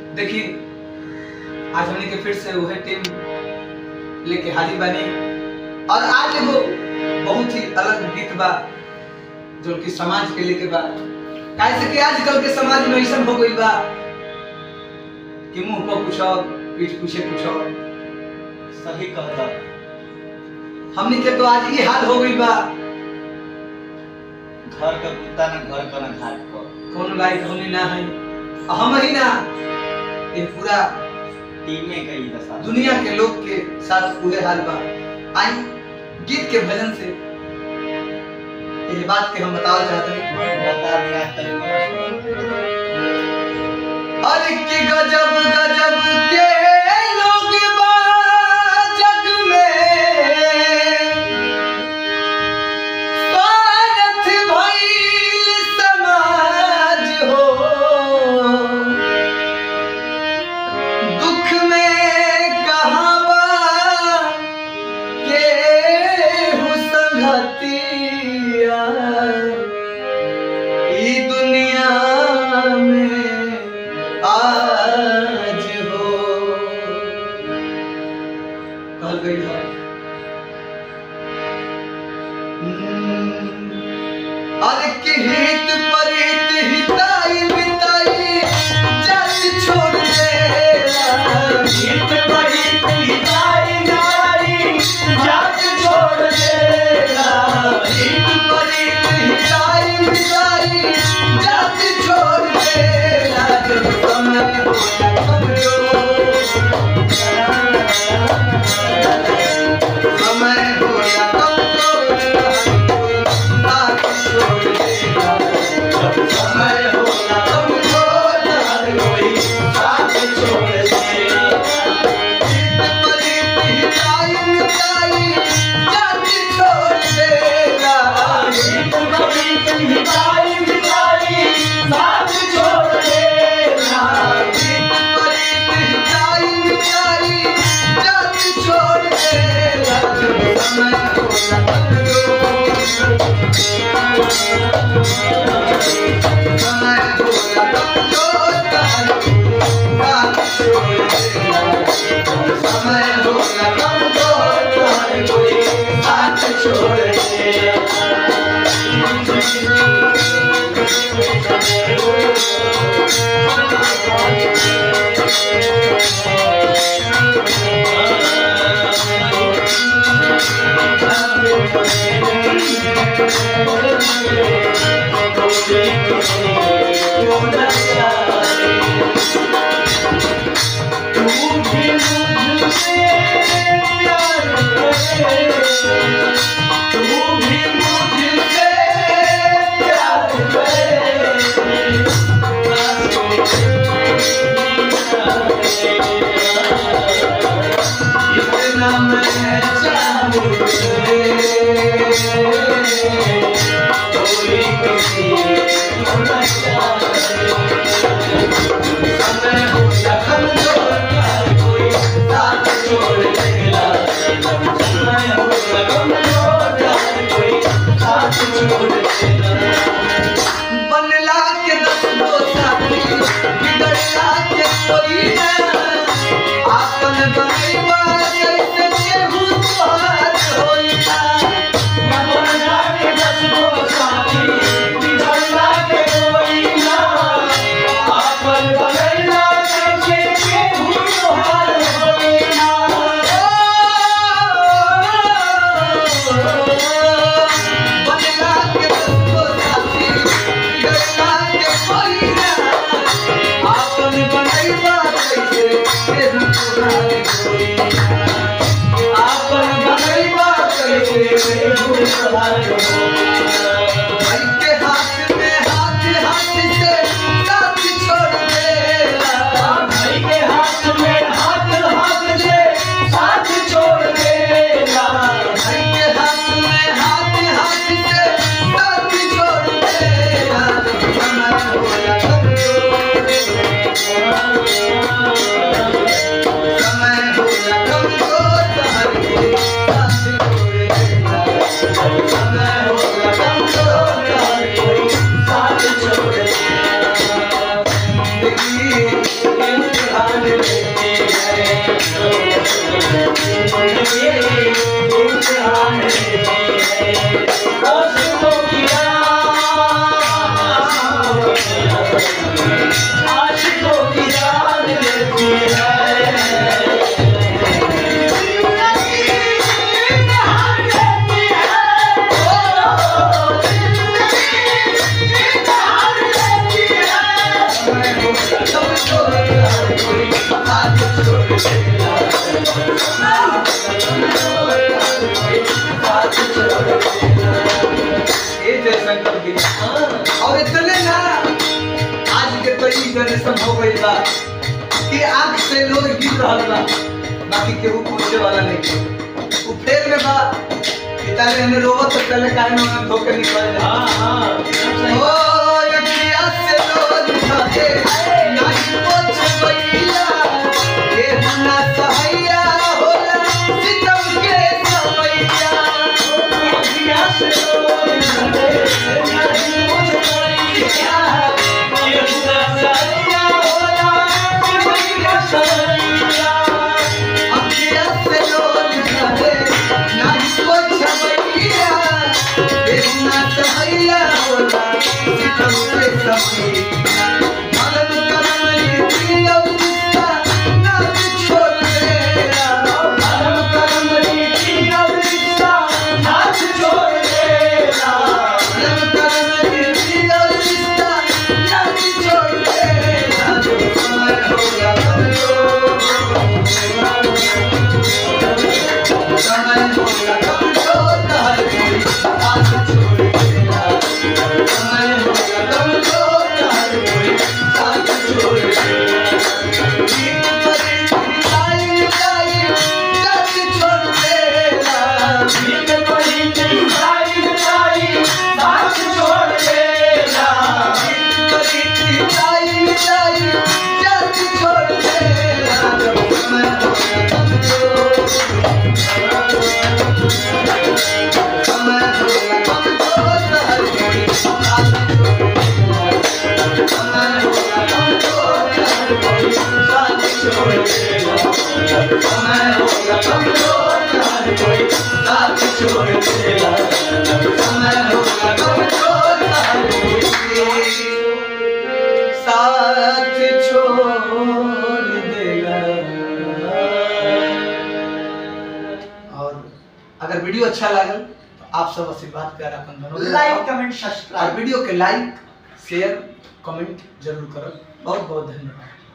देखी आज हमने के फिर से वह टीम लेके हाजिर बनी और आज एगो बहुत ही अलग गीत बा जो कि समाज के लेके बा कैसे कि आजकल के समाज में ऐसा हो गई बा कि मुंह पर कुछ और पीठ पीछे कुछ और सही कहता हमने के तो आज ये हाल हो गई बा घर का कुत्ता न घर का न घाट का कौन लायक हमने ना है और हम ही ना ये पूरा टीमे का ही दशा दुनिया के लोग के साथ पूरे हाल बा आई गीत के भजन से ये बात के हम बताना चाहते हैं बता दिया तक अरे कि गजब गजब के लोग बा जग में स्वार्थ भइल समाज हो दुख में कहाँ बा केहू संगतिया ई दुनिया में आज हो कहल गई है अरे कि हित परित हिताई बिताई जाति छोड़ देला हित परित हिताई नाई जाति छोड़ देला हित परित हिताई बिताई जाति छोड़ देला जब समय हो समय होया कमजोर साथ छोड़ देला जब समय होया कमजोर हर कोई साथ छोड़ देला हित परित हिताई मिताई जाति छोड़ देला हित परित हिताई मिताई साथ छोड़ देला हित परित हिताई मिताई जाति छोड़ देला जब समय होया कमजोर समय होया कमजोर हर कोई साथ छोड़ देला समय होगा कमजोर हर कोई साथ छोड़ देगा तू भी मुझसे प्यार करे तू भी मुझसे प्यार करे इतना मैं चाहूँ तुझे कोई किसी को न समय हो या कमजोर हर कोई साथ छोड़ देला समय हो या कमजोर हर कोई साथ छोड़ देला बनला के दस दो साथी बिगड़ला के कोई ना आपन बनैबा कैसे केहू तोहार होई ना बनला के दस दो साथी बिगड़ला के कोई ना आपन बनैला कैसे केहू तोहार होई ना बनला के दस दो साथी बिगड़ला के कोई ना आपन बनैबा कैसे केहू तोहार होई ना आपन बनैबा कैसे केहू तोहार होई ना भाई के हाथ में हाथ हाथ से साथ छोड़ देला भाई के हाथ में हाथ हाथ से साथ छोड़ देला भाई के हाथ में हाथ हाथ से साथ छोड़ देला समय होया कमजोर समय होया कमजोर हर कोई साथ छोड़ देला समय होया कमजोर हर कोई साथ छोड़ देला इम्तिहान लेती है इम्तिहान लेती है दोस्तों की आशिकों की जान लेती है ये जयशंकर जी और इतने ना आज के तो ई जनरेशन हो गई बा कि आंख से लोग गिर रहल बा बाकी केहू पूछे वाला नहीं वो फेर में बा कि ताले हमें रोवत तो पहले काहे में हम धोके निकल जाए ओ अखिया से लोग भागे नहीं पोछ भैया ये मना सहैया होला सितम के समैया अखिया से लोग भागे नहीं पोछ भैया ये मना सहैया होला सितम के समैया अखिया से लोग भागे नहीं पोछ भैया ये मना सहैया होला सितम के समैया मगन करम रीति अवस्था ना छोड़ देना मगन करम रीति अवस्था ना छोड़ देना मगन करम रीति अवस्था ना छोड़ देना जो समय होगा समय होगा कमजोर हर कोई साथ छोड़ देना समय होगा कमजोर हर कोई साथ छोड़ देना एक परी मिलाई मिलाई साथ छोड़ देना एक परी मिलाई मिलाई साथ छोड़ देना एक परी मिलाई मिलाई साथ छोड़ देना जब समय होगा कमजोर समय होगा कमजोर हर कोई साथ छोड़ देना समय होगा कमजोर हर कोई साथ छोड़ देना समय होगा कमजोर हर कोई साथ छोड़ देना समय होगा कमजोर हर कोई साथ छोड़ देगा और अगर वीडियो अच्छा लागल तो आप सब आशीर्वाद कर अपन बनोले लाइक रहो। कमेंट और सब्सक्राइब वीडियो के लाइक शेयर कमेंट जरूर करब बहुत बहुत धन्यवाद